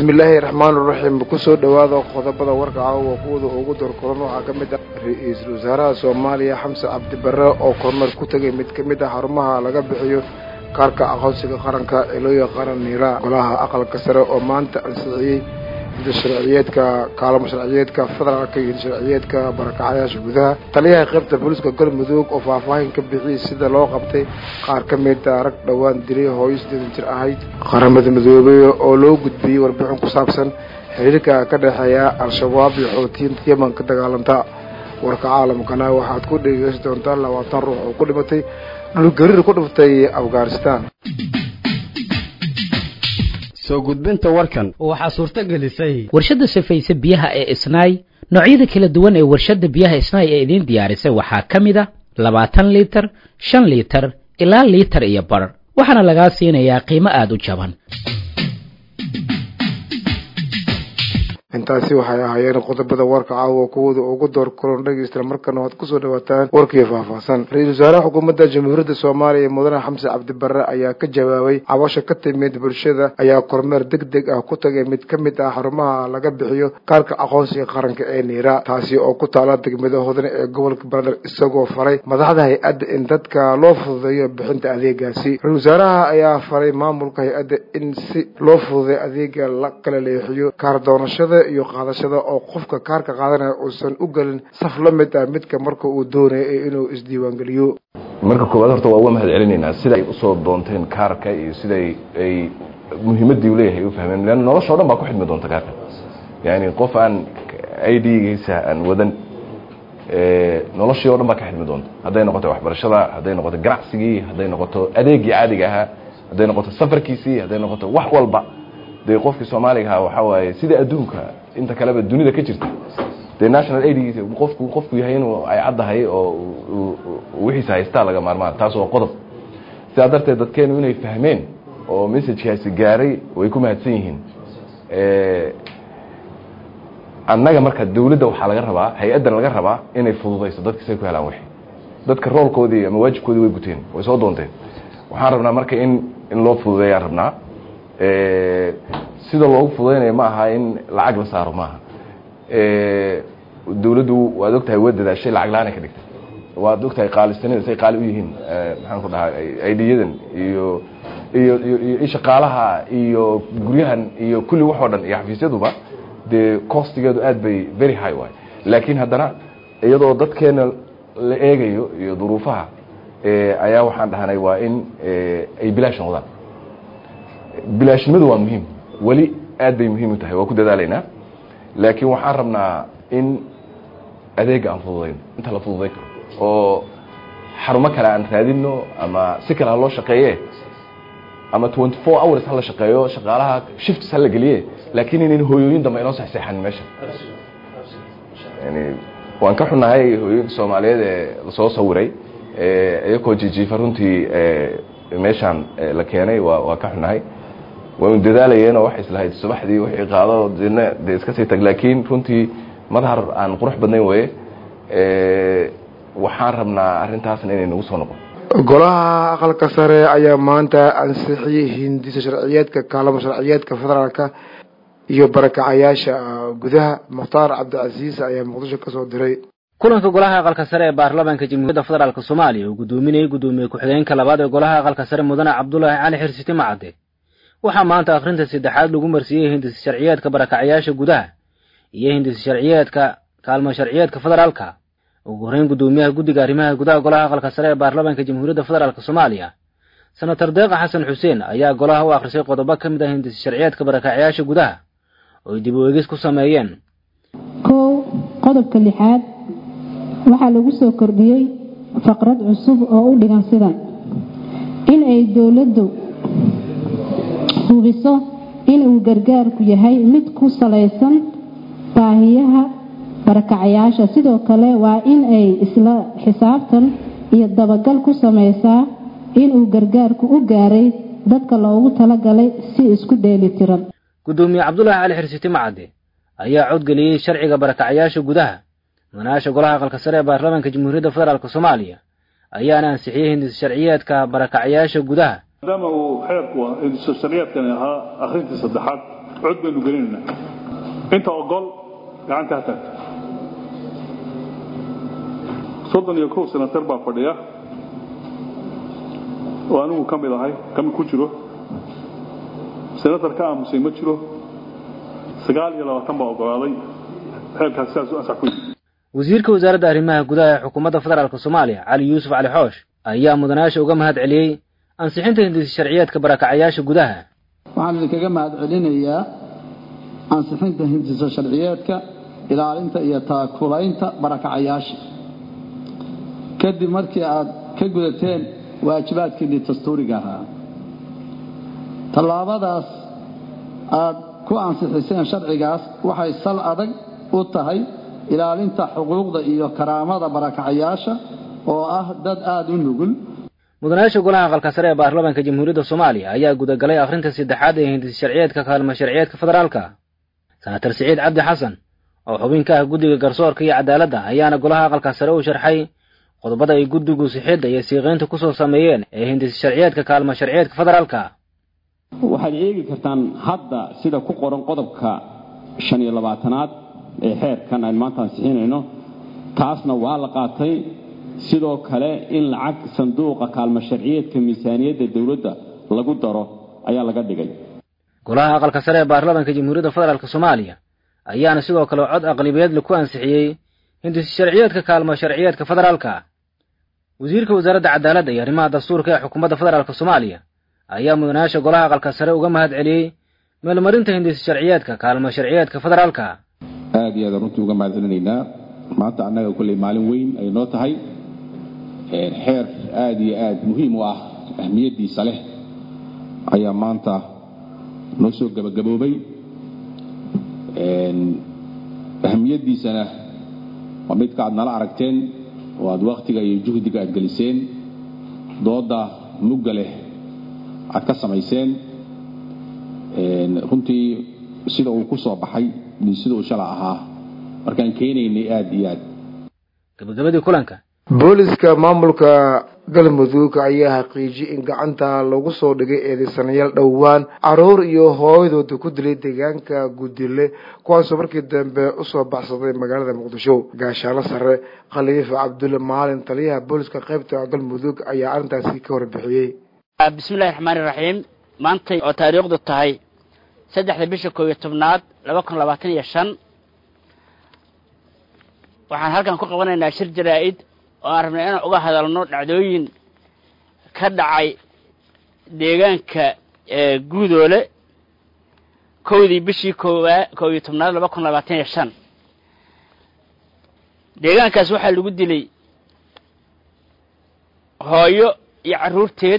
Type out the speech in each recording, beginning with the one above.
bismillaahi raxmaan raxiim kusoo dhowaada qodobada warka caawa kuwada ugu dorkoran waxaa ka mid ah ra-iisul wasaaraha soomaaliya xamse cabdibare oo kormeer ku tegay mid ka mid ah xarumaha laga bixiyo kaarka aqoonsiga qaranka ee loo yaqaano niira golaha aqalka sare oo maanta ansixiyey hida sharciyeedka kaalamo sharciyeedka federaalka iyo sharciyeedka barakacayaasha gudaha taliyaha qaybta booliiska galmudug oo faahfaahin ka bixiyey sida loo qabtay qaar ka mida rag dhowaan dilay hooyo sideedan jir ahayd qaramada midoobey oo loo gudbiyey warbixin ku saabsan xiriirka ka dhexeeya al-shabaab iyo xootiyiinta yeman ka dagaalanta warka caalamkana waxaad ku dhegeysan doontaan labaatan ruux oo ku dhimatay dhulgariir ku dhiftay afghanistan soo gudbinta warkan waxaa suurto gelisay warshadda safayse biyaha ee isnaay noocyada kala duwan ee warshadda biyaha isnaay ee idiin diyaarisay waxaa ka mid a labaatan liitar shan liitar ilaa liitar iyo bar waxaana lagaa siinayaa qiimo aada u jaban intaasi waxay ahaayeen qodobada warka caawa kuwada ugu door kulan dhegeysta markana waad kusoo dhawaataan warkii faahfaahsan ra-iisul wasaaraha xukuumadda jamhuuriyadda soomaaliya mudane xamse cabdibare ayaa ka jawaabay cabasho ka timid bulshada ayaa kormeer deg deg ah ku tagay mid ka mid ah xarumaha laga bixiyo kaarka aqoonsiga qaranka ee niira taasi oo ku taala degmada hodane ee gobolka baradar isagoo faray madaxda hay-adda in dadka loo fududeeyo bixinta adeegaasi ra-isul wasaaraha ayaa faray maamulka hay-adda in si loo fududeeyo adeega la kala leexiyo kaar doonashada iyo qaadashada oo qofka kaarka qaadanaya uusan u gelin saf la mid ah midka marka uu doonaya inuu isdiiwaangeliyo marka koowaad horta waa uga mahad celinaynaa sida ay usoo doonteen kaarka iyo siday ay muhiimadii u leeyahay u fahmeen leanna noloshao dhan baa ku xidmi doonta kaarka yani qof aan i d-giisa aan wadan noloshii o dhan baa ka xidmi doonta hadday noqoto waxbarashada hadday noqoto ganacsigii hadday noqoto adeegii caadiga ahaa hadday noqoto safarkiisii hadday noqoto wax walba dee qofkii soomaaliga ahaa waxaa waaye sida adduunka inta kaleba dunida ka jirta dee national aidgiisa qofku qofku yahay inuu ay caddahay oo wixiisa haystaa laga maarmaan taas waa qodob sidaa darteed dadkeenu inay fahmeen oo messajkaasi gaaray way ku mahadsan yihiin annaga marka dawladda waxaa laga rabaa hay-addan laga rabaa inay fududayso dadka say ku helaan wixi dadka roolkoodii ama waajibkoodii way guteen way soo doonteen waxaan rabnaa marka in in loo fududeeyaan rabnaa sida loogu fududaynayo ma aha in lacag la saaro maaha dawladdu waad ogtahay waa dadaashay lacag la-aan ay ka dhigtay waad ogtahay qaalisanida say qaali u yihiin maxaan ku dhahaa aidiyadan iyo iyo iyo shaqaalaha iyo guryahan iyo kulli wax oo dhan iyo xafiisyaduba dee costigeedu aad bay very high waay laakiin haddana iyadoo dadkeena la eegayo iyo duruufaha ayaa waxaan dhahnay waa in ay bilaash noqdaan bilaashnimadu waa muhiim weli aad bay muhiim u tahay waa ku dadaalaynaa laakiin waxaan rabnaa in adeega aan fududayno inta la fududay karo oo xarumo kale aan raadino ama si kale ha loo shaqeeye ama twenty four hours ha la shaqeeyo shaqaalaha shifts ha la geliye laakiin inayn hooyooyin dambe inoo sexseexan meesha yani waan ka xunahay hooyooyinka soomaaliyeed ee lasoo sawiray iyakoo jijiifa runtii meeshaan la keenay waa waa ka xunahay waynu dadaalayeenoo waxay islahayd subaxdii wixii qaado dina dee iska sii tag laakiin runtii madhar aan qurux badnayn weye waxaan rabnaa arrintaasna inay nagu soo noqon golaha aqalka sare ayaa maanta ansixiyey hindisa sharciyeedka kaalamo sharciyeedka federaalka iyo barakacayaasha gudaha mukhtaar cabdicasiis ayaa muqdisho kasoo diray kulanka golaha aqalka sare ee baarlamaanka jamhuuriyadda federaalk soomaaliya uu gudoominayay gudoomiye ku-xigeenka labaad ee golaha aqalka sare mudane cabdulaahi cali xirsiti macade waxaa maanta akhrinta saddexaad lagu marsiiyey hindisa sharciyeedka barakacayaasha gudaha iyo hindisa sharciyeedka kaalmo sharciyeedka federaalka ugu horreyn gudoomiyaha guddiga arrimaha gudaha golaha aqalka sare ee baarlamaanka jamhuuriyadda federaalk soomaaliya senator deeqa xasan xuseen ayaa golaha u akhrisay qodobo ka mid ah hindisa sharciyeedka barakacayaasha gudaha oo ay dib u eegis ku sameeyeen kow qodobka lixaad waxaa lagu soo kordhiyey faqrad cusub oo u dhigan sidan in ay dowladdu hubiso inuu gargaarku yahay mid ku salaysan baahiyaha barakacayaasha sidoo kale waa in ay isla xisaabtan iyo dabagal ku samaysaa inuu gargaarku u gaaray dadka loogu talagalay si isku dheeli tiran gudoomiye cabdulaahi cali xirsiti macade ayaa codgeliyey sharciga barakacayaasha gudaha mudanayaasha golaha aqalka sare ee baarlamaanka jamhuuriyadda federaalk soomaaliya ayaana ansixiyey hindisa sharciyeedka barakacayaasha gudaha maadaama uu xeerku hindisa sharciyeedkani ahaa akhrintii saddexaad cod baynu gelinaynaa inta ogol gacanta ha taagto soddon iyo kow senatar baa fadhiya oo anigu ka mid ahay kami ku jiro senatar ka aamusay ma jiro sagaal iyo labaatan baa ogolaaday xeelkaas sidaas u ansax ku yimid wasiirka wasaaradda arrimaha gudaha ee xukuumadda federaalk soomaaliya cali yuusuf cali xoosh ayaa mudanayaasha uga mahad celiyey ansixinta hindisi sharciyeedka barakacayaasha gudaha waxaan idinkaga mahad celinayaa ansixinta hindisa sharciyeedka ilaalinta iyo taakulaynta barakacayaasha kadib markii aad ka gudateen waajibaadkiinnii dastuuriga ahaa tallaabadaas aad ku ansixiseen sharcigaas waxay sal adag u tahay ilaalinta xuquuqda iyo karaamada barakacayaasha oo ah dad aada u nugul mudanayaasha golaha aqalka sare ee baarlamaanka jamhuuriyadda soomaaliya ayaa gudagalay akhrinta saddexaad ee hindisi sharciyeedka kaalmo sharciyeedka federaalka senatar siciid cabdi xasan oo xubin ka ah guddiga garsoorka iyo cadaaladda ayaana golaha aqalka sare u sharxay qodobada ay guddigu sixidda iyo siiqaynta ku soo sameeyeen ee hindisi sharciyeedka kaalmo sharciyeedka federaalka waxaad eegi kartaan hadda sida ku qoran qodobka shan iyo labaatanaad ee xeerkan aynu maanta ansixinayno taasna waa la qaatay sidoo kale in lacag sanduuqa kaalmo sharciyeedka miisaaniyadda dowladda lagu daro ayaa laga dhigay golaha aqalka sare ee baarlamaanka jamhuuriyadda federaalk soomaaliya ayaana sidoo kale cod aqlibiyeedle ku ansixiyey hindisi sharciyeedka kaalmo sharciyeedka federaalka wasiirka wasaaradda cadaaladda iyo arrimaha dastuurka ee xukuumadda federaalk soomaaliya ayaa mudanayaasha golaha aqalka sare uga mahad celiyey meelmarinta hindisi sharciyeedka kaalmo sharciyeedka federaalka aada iyo aadaan runtii uga mahad celinaynaa maanta annaga kolley maalin weyn ay noo tahay xeer aada iyo aada muhiim u ah ahmiyaddiisa leh ayaa maanta noo soo gebagaboobay ahmiyaddiisana waa midka aad nala aragteen oo aad wakhtiga iyo juhdiga aad geliseen doodda mugga leh aad ka samayseen runtii sida uu ku soo baxay iyo sida uu shala ahaa markaan keenaynay aada iyo aad gabagabadii kulanka booliska maamulka galmudug ayaa xaqiijiyey in gacanta lagu soo dhigay eedeysanayaal dhowaan caruur iyo hooyadooda ku dilay deegaanka gudile kuwaasoo markii dambe usoo baxsaday magaalada muqdisho gaashaano sare khaliif cabdulle maalin taliyaha booliska qaybta galmudug ayaa arrintaasi ka warbixiyey bismillahi raxmaani raxiim maantay oo taariikhdu tahay saddexda bisha koob iyo tobnaad laba kun labaatan iyo shan waxaan halkan ku qabanaynaa shir jaraa-id oo aan rabnay inaan uga hadalno dhacdooyin ka dhacay deegaanka guudoole kowdii bishii koobaa koob iyo tobnaad laba kun labaatan iyo shan deegaankaas waxaa lagu dilay hooyo iyo carruurteed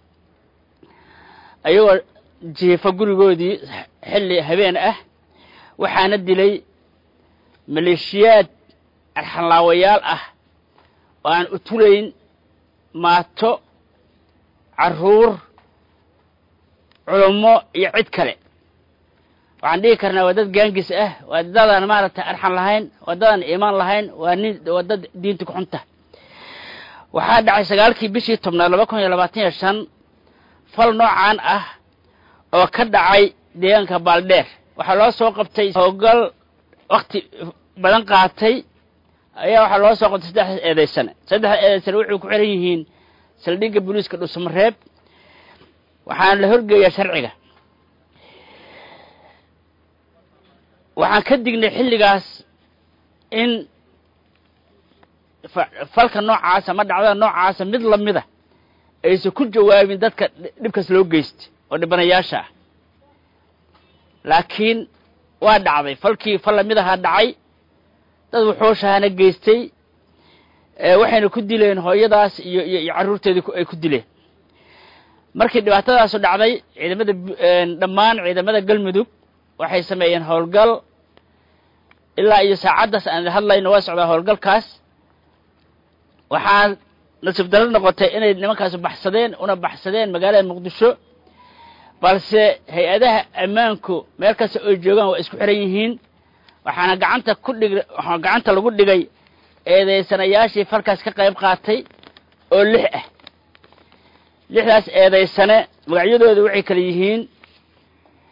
ayagoo jiifo gurigoodii xilli habeen ah waxaana dilay maleeshiyaad arxanlaawayaal ah oo aan utulayn maato carruur culummo iyo cid kale waxaan dhihi karnaa waa dad gaangis ah waa dadaan maaragtay arxan lahayn waa dadaan iimaan lahayn waa nin waa dad diinta ku xunta waxaa dhacay sagaalkii bishii tobnaad laba kun iyo labaatan iyo shan fal noocaan ah oo ka dhacay deegaanka baaldheer waxaa loo soo qabtay hoogal wakti badan qaatay ayaa waxaa loo soo qabtay saddexdaas eedaysane saddexda eedaysane wuxuu ku xiran yihiin saldhigga booliiska dhusmareeb waxaana la horgeeyaa sharciga waxaan ka dignay xilligaas in falka noocaasa ama dhacdada noocaasa mid lamida aysan ku jawaabin dadka dhibkaas loo geystay oo dhibanayaasha ah laakiin waa dhacday falkii fal lamid ahaa dhacay dad wuxuushahana geystay waxayna ku dileen hooyadaas iyo iyo carruurteedii ay ku dileen markii dhibaatadaasu dhacday ciidamada dhammaan ciidamada galmudug waxay sameeyeen howlgal ilaa iyo saacaddaas aan hadlayno waa socdaa howlgalkaas waxaa nasiib daro noqotay inay nimankaasu baxsadeen una baxsadeen magaalada muqdisho balse hay-adaha ammaanku meel kasta oo joogaan waa isku xiran yihiin waxaana gacanta ku dhig waxaa gacanta lagu dhigay eedaysanayaashii falkaas ka qayb qaatay oo lix ah lixdaas eedaysane magacyadooda waxay kala yihiin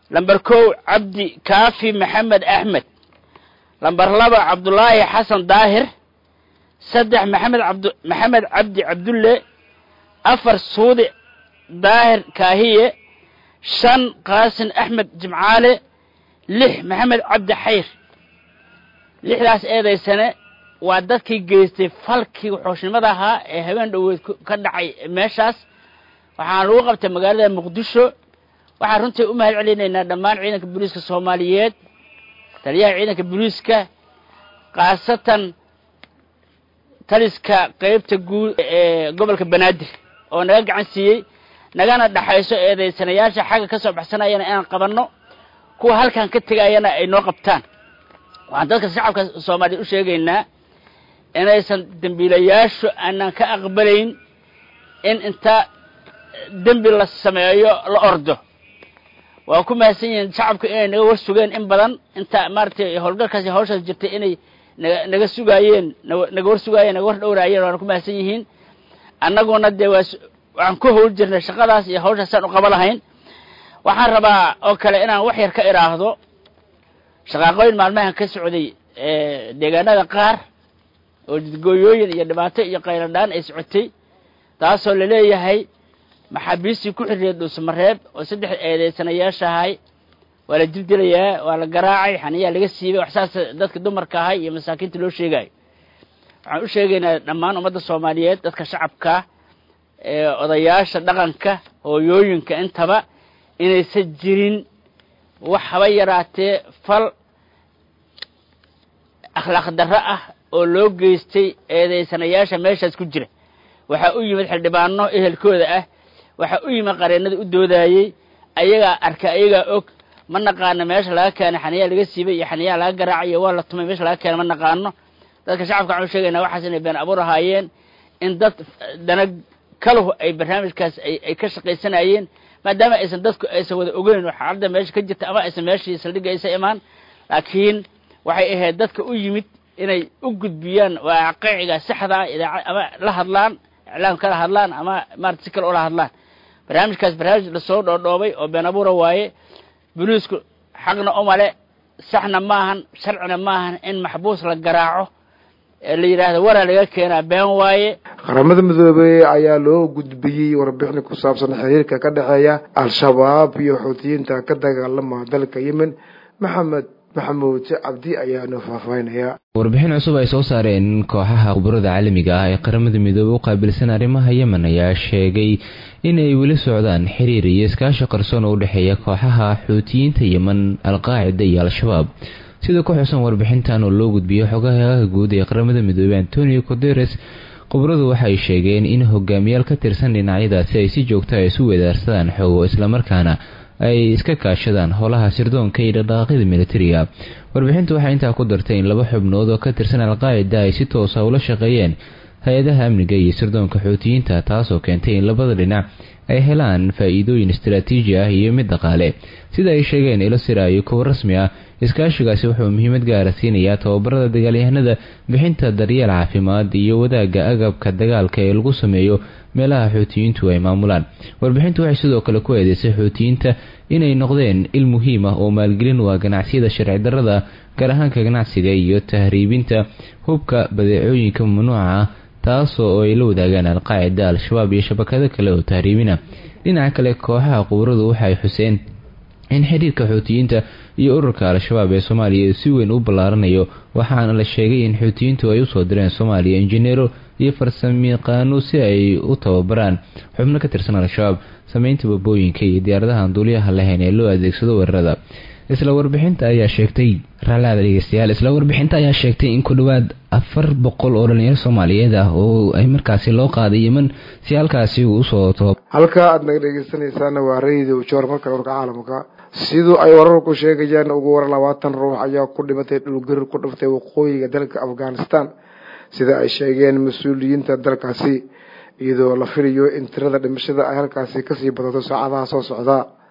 lamber kow cabdi kaafi maxamed axmed lamber laba cabdulaahi xasan daahir saddex maxamed abd maxamed cabdi cabdulle afar suudi daahir kaahiye shan qaasin axmed jimcaale lix maxamed cabdi xayr lixdaas eedaysane waa dadkii geystay falkii xooshnimada ahaa ee habeen dhoweed ka dhacay meeshaas waxaan lagu qabtay magaalada muqdisho waxaan runtii u mahad celinaynaa dhammaan ciidanka booliiska soomaaliyeed taliyaha ciidanka booliiska khaasatan taliska qeybta guud ee gobolka banaadir oo naga gacan siiyey nagana dhaxayso eedaysanayaasha xagga ka soo baxsanayana inaan qabanno kuwa halkan ka tegayana ay noo qabtaan waxaan dadka shacabka soomaaliyeed u sheegaynaa inaysan dembiilayaashu aanan ka aqbalayn in inta dembi la sameeyo la ordo waa ku mahadsan yihiin shacabku inay naga war sugeen in badan inta maaragtay howlgalkaasi hawshaas jirtay inay naga naga sugaayeen naga war sugaayeen naga war dhowraayeen waana ku mahadsan yihiin annaguna dee waa waxaan ku howl jirnay shaqadaas iyo hawshaasaan u qaba lahayn waxaan rabaa oo kale inaan wax yar ka idhaahdo shaqaaqooyin maalmahan ka socday deegaanada qaar oo jidgooyooyin iyo dhibaato iyo qayladhaan ay socotay taasoo laleeyahay maxaabiistii ku xiriiriyay dhuusamareeb oo saddex eedeysanayaashahay waa la dildilayaa waa la garaacay xaniyaa laga siibay wax saas dadka dumarka ahay iyo masaakiinta loo sheegayo waxaan u sheegaynaa dhammaan ummadda soomaaliyeed dadka shacabka ee odayaasha dhaqanka hooyooyinka intaba inaysan jirin wax haba yaraatee fal akhlaaq darro ah oo loo geystay eedeysanayaasha meeshaas ku jira waxaa u yimid xildhibaano ehelkooda ah waxaa u yimid qareennada u doodaayey ayagaa arka ayagaa og ma naqaano meesha laga keenay xaniyaa laga siibay iyo xaniyaa laga garaacayo waa la tumay meesha laga keenay ma naqaano dadka shacabka waxaan u sheegaynaa waxaas inay been abuur ahaayeen in dad dana kaluhu ay barnaamijkaas ay ka shaqaysanayeen maadaama aysan dadku aysan wada ogeyn oo xaaladda meesha ka jirta ama aysan meeshii saldhigga aysan imaan laakiin waxay ahayd dadka u yimid inay u gudbiyaan waaqiciga saxdaa idaacad ama la hadlaan iclaam kala hadlaan ama maarata si kale ula hadlaan barnaamijkaas barnaamij lasoo dhoodhoobay oo been abuura waaye boliisku xaqna umale saxna maahan sharcina maahan in maxbuus la garaaco la yidhaahdo waraa laga keenaa been waaye qaramada midoobey ayaa loo gudbiyey warbixin ku saabsan xiriirka ka dhexeeya al-shabaab iyo xuutiyiinta ka dagaalama dalka yemen maxamed maxamuud cabdi ayaanu faahfaahinaya warbixin cusub ay soo saareen kooxaha khubarada caalamiga ah ee qaramada midoobey u qaabilsan arrimaha yemen ayaa sheegay inay weli socdaan xiriir iyo iskaashi qarsoon oo u dhexeeya kooxaha xuutiyiinta yemen alqaacida iyo al-shabaab sida ku xusan warbixintan oo loo gudbiyo xogaha guud ee qaramada midoobey antonio coderes khubaradu waxay sheegeen in hogaamiyaal ka tirsan dhinacyadaasi ay si joogta a isu wedaarsadaan xogo islamarkaana ay iska kaashadaan howlaha sirdoonka iyo dhaqdhaqaaqyada militariga warbixintu waxay intaa ku dartay in laba xubnood oo ka tirsan al-qaacida ay si toosa ula shaqeeyeen hay-adaha amniga iyo sirdoonka xuutiyiinta taasoo keentay in labada dhinac ay helaan faa-iidooyin istaraatiiji ah iyo mid dhaqaale sida ay sheegeen ilo siraayo kuwa rasmi ah iskaashigaasi wuxuu muhiimad gaara siinayaa tababarada dagaalyahanada bixinta daryeel caafimaad iyo wadaagga agabka dagaalka ee lagu sameeyo meelaha xuutiyiintu ay maamulaan warbixintu waxay sidoo kale ku eedeysay xuutiyiinta inay noqdeen il muhiim ah oo maalgelin u ah ganacsiyada sharci darrada gaar ahaanka ganacsiga iyo tahriibinta hubka badeecooyinka mamnuuca ah taasoo ay la wadaagaan al-qaacida al-shabaab iyo shabakado kale oo tahriibina dhinaca kale kooxaha quburadu waxay xuseen in xiriirka xuutiyiinta iyo ururka al-shabaab ee soomaaliya si weyn u ballaaranayo waxaana la sheegay in xuutiyiintu ay usoo direen soomaaliya injineero iyo farsamayaqaano si ay u tababaraan xubno ka tirsan al-shabaab sameynta babooyinka iyo diyaaradahan duuliyaha lahayn ee loo adeegsado weerarada isla warbixinta ayaa sheegtay raalaada dhegeystayaal isla warbixinta ayaa sheegtay in ku dhowaad afar boqol oo dhalinyaro soomaaliyeed ah oo ay markaasi loo qaaday yeman si halkaasi uu usoo toob halka aada naga dhegeysanaysaana waa radio joor marka warka caalamka siduu ay wararku sheegayaan ugu waran labaatan ruux ayaa ku dhimatay dhulgarir ku dhiftay waqooyiga dalka afghanistan sida ay sheegeen mas-uuliyiinta dalkaasi iyadoo la filayo in tirada dhimashada ay halkaasi kasii badato saacadaha soo socda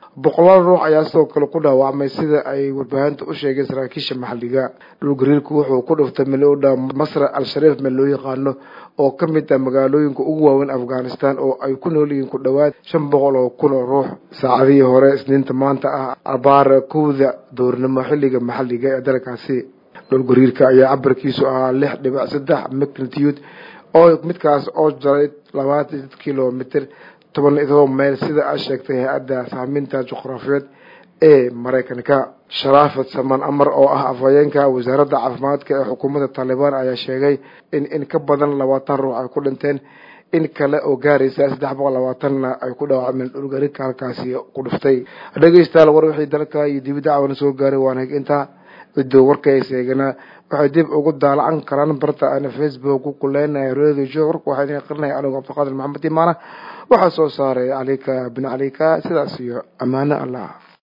boqolaal ruux ayaa sidoo kale ku dhaawacmay sida ay warbaahinta u sheegeen saraakiisha maxalliga dhulgariirku wuxuu ku dhuftay meel u dhow masra al-shariif meel loo yaqaano oo ka mid ah magaalooyinka ugu waaweyn afghanistan oo ay ku nool yihiin ku dhowaad shan boqol oo kun oo ruux saacadihii hore isniinta maanta ah abaar kowda doornimo xilliga maxalliga ee dalkaasi dhulgariirka ayaa cabirkiisu ahaa lix dhibic saddex magnitude oo midkaas oo jaray labaatan kilomitr toban iyo todoba mayl sida ay sheegtay hay-adda saaminta juqraafiyeed ee maraykanka sharaafad samaan amar oo ah afhayeenka wasaaradda caafimaadka ee xukuumadda taalibaan ayaa sheegay in in ka badan labaatan ruux ay ku dhinteen in kale oo gaaraysa saddex boqol labaatanna ay ku dhaawacmeen dhulgariirka halkaasi ku dhuftay dhegeystayaal war wixii dalka iyo dibidda cawana soo gaaray waana intaa cidoo warkaysa eegana waxay dib ugu daalacan karaan barta aana facebook ku kuleenahay radio warka waxaa idin aqrinaya anigu cabdiqaadir maxamed imaana waxaa soo saaray calika bin calika sidaas iyo ammaano allah